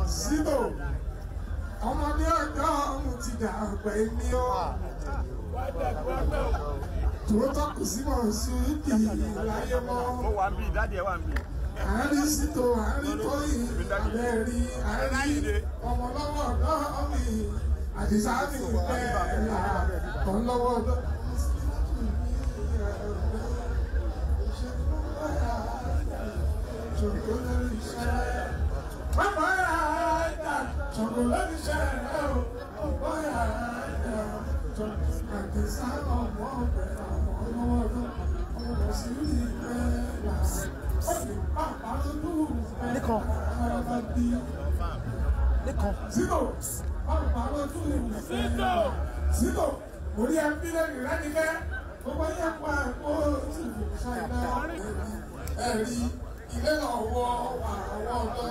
síbò ọmọdé ọjọ́ ọ̀hún ti dà pẹ́ ní ọ́ tòótọ́ kò sí mọ̀ sí ìdí láyé mọ́ ó wà ń bí dáàdì ẹ wà ń bí. àárín sítò àárín tóyìn abẹ́rí àárín ọmọ lọ́wọ́ ọ̀dọ́ mi àdìsá mi bẹ́ẹ̀ là ọ̀n lọ́wọ́ ọ̀dọ́. Bàbá yà á dà, ṣògo lórí iṣẹ́ rẹ̀ o, bàbá yà á dà, àdìsá ọmọ ọ̀bẹ àwọn ọlọ́wọ́ ọdún, ọmọ sí ìgbẹ́ là. Lékan. Lékan. Zito, ọ̀pọ̀ àwọn tó lè wù fẹ́. Zito, orí ẹbí lẹ́nu lẹ́nu kẹ́, gbogbo yẹn pa ẹ̀kọ́ tí ìlú ṣáìdá. Ẹ̀rí ilé lọ́wọ́ àwọn ọ̀dọ́.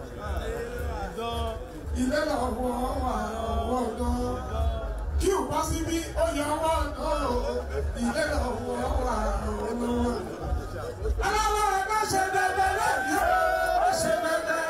Ilé lọ́wọ́ àwọn ọ̀dọ́. Kí o bá síbí, ó yẹ ọwọ́ ọ̀dọ́. Ilé lọ́wọ́ àwọn ọ̀dọ́. Aláwọ̀ ẹ̀ka ṣe bẹ̀bẹ̀ lẹ́yìn ó ṣe bẹ̀bẹ̀.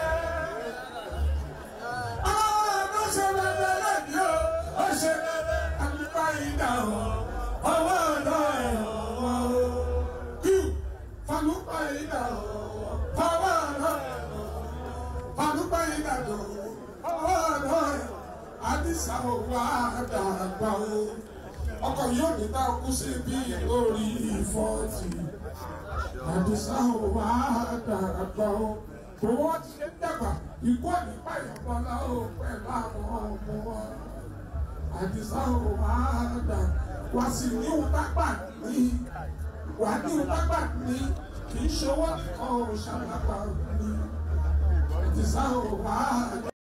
Aláwọ̀ ẹ̀ka ṣe bẹ̀bẹ̀ lẹ́yìn ó ṣe bẹ̀bẹ̀. Àlùfáà ìdá ọ̀ ọwọ́ ọ̀dọ́ ẹ̀ ọ̀wọ́ o. Kí falùpà ìdá ọ̀ fọwọ́ ọ̀dọ́ ẹ̀ falùpà ìdá ọ̀ ọwọ́ ọ̀dọ́ ẹ̀ Àdìsá ò wá dàgbà o. Ọkọ̀ yóò ní bá kú sí bí lórí fọ́ọ̀tì àdìsá ò wá dàgbà o owó ti ṣe ń dàgbà ikú nípa ìyàbọ̀lá o pẹ̀lú àwọn ọmọ wa àdìsá ò wá dà wá sí ní ìwúdágbà ní wà ní ìwúdágbà ní kì í ṣe owó nìkan ò ṣàlàgbà ní àdìsá ò wá dà.